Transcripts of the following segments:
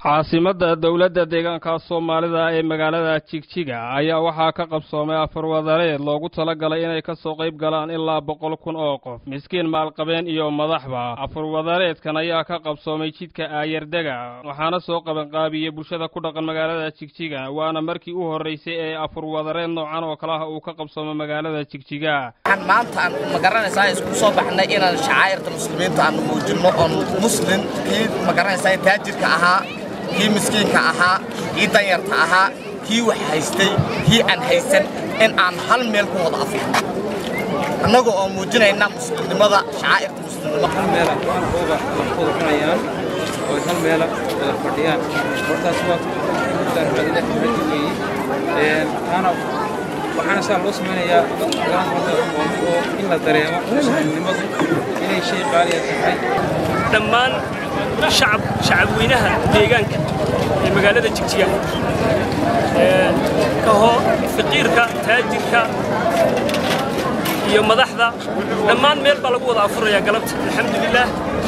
caasimadda dowladda deegaanka soomaalida ee magaalada jigjiga ayaa waxaa ka qabsoomay afar wadareed loogu talagalay inay ka soo qayb galaan ilaa boqol kun oo qof miskiin maalqabeen iyo madaxba afar wadareedkan ayaa ka qabsoomay jidka aayardega waxaana soo qabanqaabiyey bulshada ku dhaqan magaalada jigjiga waana markii u horraysay ee afar wadareed noocan oo kale ah uu ka qabsoomay magaalada jigjiga waxaan maanta aan magaranaysaa isku soo baxnay inaan shacaa'irta muslimiinta aan muujinno oon muslim kii magaranaysaa taajirka ahaa kii miskiinka ahaa kii danyarta ahaa kii wax haystay kii aan haysan in aan hal meel ku wada afirno annaga oo muujinayna muslimnimada shacaa'irta muslimnimo hal meela waxooga wada cunayaan oo hal meela wada fadhiyaan hortaas waa ilaah xadi weeye taana waxaana saa loo samaynayaa dadka garan horta oo in la dareemo muslimnimadu inay shay qaaliya tahay dhammaan shacab shacabweynaha deegaanka ee magaalada jigjiga kaho faqiirka taajirka iyo madaxda dhammaan meel baa lagu wada afurayaa galabta alxamdulilaah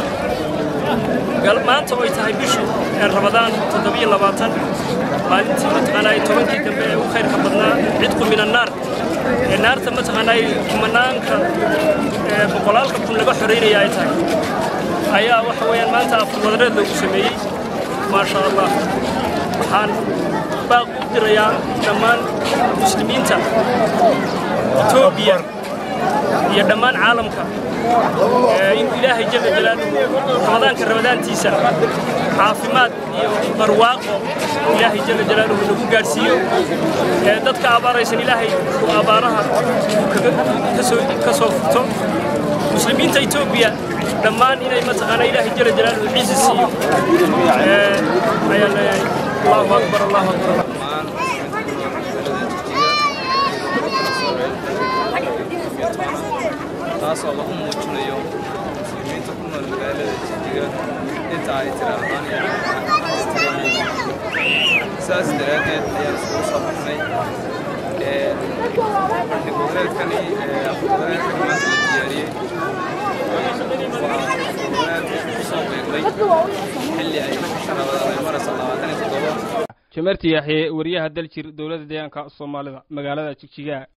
maanta oo ay tahay bishu rabadaan toddobiyo labaatan maalintii mataqaanaa tobankii dambe ee u khayrka badnaa cidqu min annaar ee naarta mataqaanaa kumanaanka boqolaalka kun laga xoraynaya ay tahay ayaa waxa weeyaan maanta afur wadareed loogu sameeyey maasha allah waxaan baaq u dirayaa dhammaan muslimiinta etoobiya iyo dhammaan caalamka inuu ilaahay jalla jalaaluhu ramadaanka ramadaantiisa caafimaad iyo barwaaqo ilaahay jalla jalaaluhu nagu gaadhsiiyo dadka abaaraysan ilaahay uu abaaraha ka soo furto muslimiinta etoobiya dhammaan inay mataqaana ilaahay jalla jalaaluhu ciisi siiyo ayaan leeyahay allahu akbar allahu akbar taasoo lagu muujinayo muslimiinta ku nool magaalada jijjiga inta ay tiraahdaan saas daraaddeed ayaan iskugu soo baxnay bandhig wadareedkani wadareedkani maanta la diyaariyey waa wadareed kusoo beegnay xilli ay rabadaan ay maraysa labaatan iyo toddoba jamarti yaxye wariyaha daljir dowladda deegaanka soomaalida magaalada jigjiga